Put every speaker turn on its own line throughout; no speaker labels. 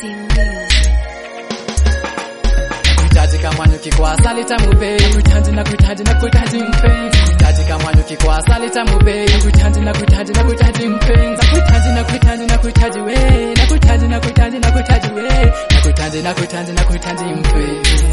Kuhitaji kama nyuki kwa asali tamu babe Kuhitaji na kuhitaji na kuhitaji mpenzi Kuhitaji kama nyuki kwa asali tamu babe Kuhitaji na kuhitaji na kuhitaji mpenzi Kuhitaji na kuhitaji na kuhitaji we Na kuhitaji na kuhitaji na kuhitaji we Na kuhitaji na kuhitaji na kuhitaji mpenzi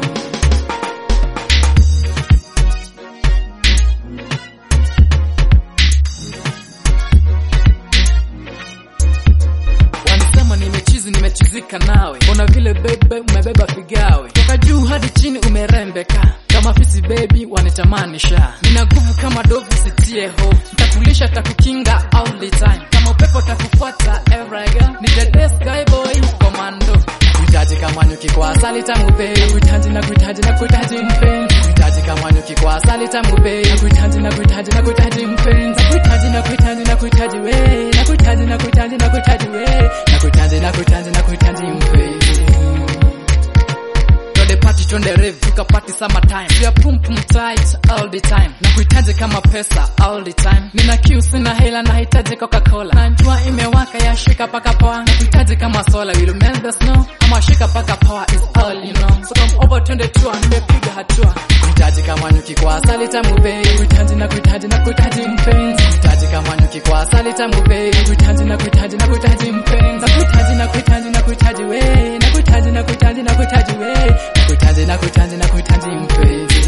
Wanasema nimechizi nimechizika nawe, mbona vile bebe umebeba figawe, toka juu hadi chini umerembeka kama fisi baby, wanitamanisha. Nina nguvu kama dovu, sitie ho, ntakulisha takukinga all the time, kama upepo takufuata every girl, ni the best guy boy commando. Kuhitaji kama nyuki kwa asali tamu babe, kuhitaji na kuhitaji na kuhitaji mpenzi, kuhitaji kama nyuki kwa asali tamu babe, kuhitaji na kuhitaji na kuhitaji mpenzi, kuhitaji na kuhitaji na kuhitaji we, na kuhitaji na kuhitaji na kuhitaji we, na kuhitaji na kuhitaji na kuhitaji mpenzi. Twende party twende rave tukapati summertime We are pum pum tight all the time na kuhitaji kama pesa all the time nina kiu sina hela nahitaji coca-cola najua imewaka ya shika paka poa na kuhitaji kama sola will melt the snow ama shika paka power is all you know so come over twende tua nimepiga hatua kuhitaji kama nyuki kwa asali tamu babe kuhitaji na kuhitaji na kuhitaji mpenzi kuhitaji kama nyuki kwa asali tamu babe kuhitaji na kuhitaji na kuhitaji mpenzi kuhitaji na kuhitaji na kuhitaji we na kuhitaji na kuhitaji na kuhitaji we na kuhitaji na kuhitaji na kuhitaji mpenzi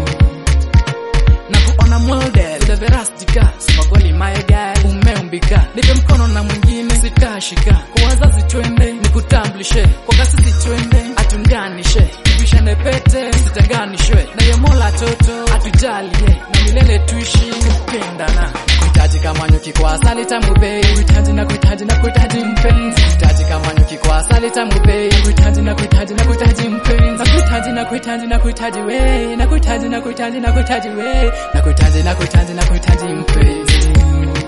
na kuona model the verastika simagoli my guy umeumbika nipe mkono na mwingine sitashika kwa wazazi twende nikutambulishe kwa kasisi twende atunganishe tupishane pete sitenganishwe na ye mola toto atujalie na milele tuishi kupendana kuhitaji kama nyuki kwa asali tamu babe kuhitaji na kuhitaji na kuhitaji mpenzi kuhitaji kama nyuki kwa asali tamu babe kuhitaji na kuhitaji na kuhitaji mpenzi kuhitaji na kuhitaji na kuhitaji we na kuhitaji na kuhitaji na kuhitaji we na kuhitaji na kuhitaji na kuhitaji mpenzi